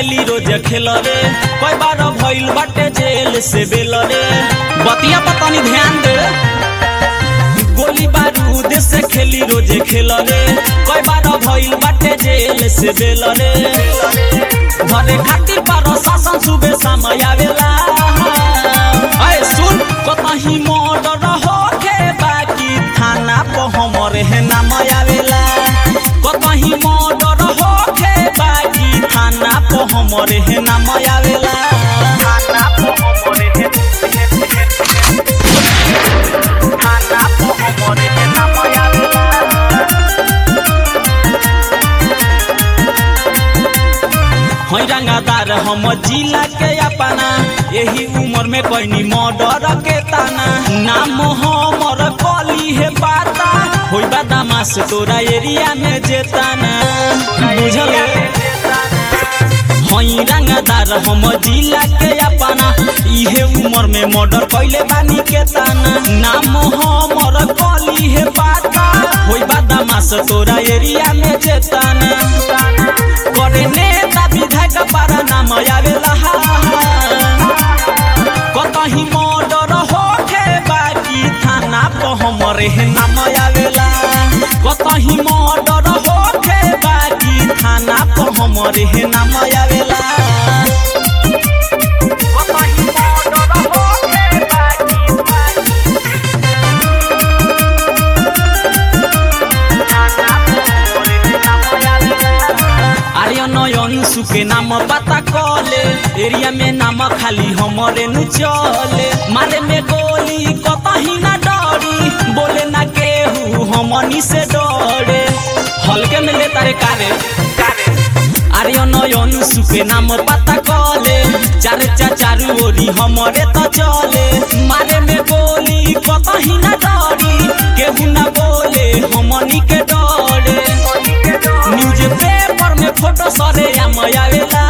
खेली रोज खेल रे कई बार भइल बाटे जेल से बेल रे बतिया पर तनी ध्यान दे गोली बारूद से खेली रोज खेल रे कई बार भइल बाटे जेल से बेल रे घरे खातिर पर शासन सुबह समय आवेला अय सुन कतही मर्डर होके बाकी थाना पर हमरे है नाम आवेला कतही मर्डर होके बाकी थाना पर हमरे है नाम आवेला थाना पर हमरे है थाना पर हमरे है नाम आवेला है रंगादार हम जिला के अपना यही उम्र में कैनी मर्डर के ताना नाम हमर कली है पाता होई बदमाश तोरा एरिया में जेताना बुझल हई रंगादार हम जिला के अपना इहे उम्र में मर्डर कैले बानी के ताना नाम हमर कली है पाता होई बदमाश तोरा एरिया में जेताना करे नेता विधायक पर नाम आवेला कतही मर्डर होके बाकी थाना पर हमरे नाम आवेला कतही मर्डर होके बाकी थाना पर हमरे नाम आवेला कतही मर्डर होके बाकी आर्य नयन सुके नाम पता कले एरिया में नाम खाली हमरे नु चले मारे में गोली कतही ना डरी बोले ना केहू हमनी से डरे हल्के में ले तारे कारे आर्य नयन सुके नाम पता कले चारे चारू ओरी हमरे तो चले मारे में गोली कतही ना डरी केहू ना बोले हमनी के डरे न्यूज पेपर में फोटो सरे आवेला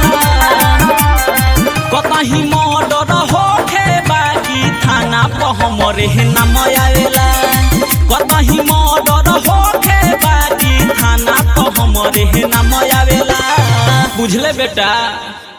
कतही मर्डर होके बाकी थाना पर हमरे नाम आवेला कतही मर्डर होके बाकी थाना पर हमरे नाम आवेला बुझले बेटा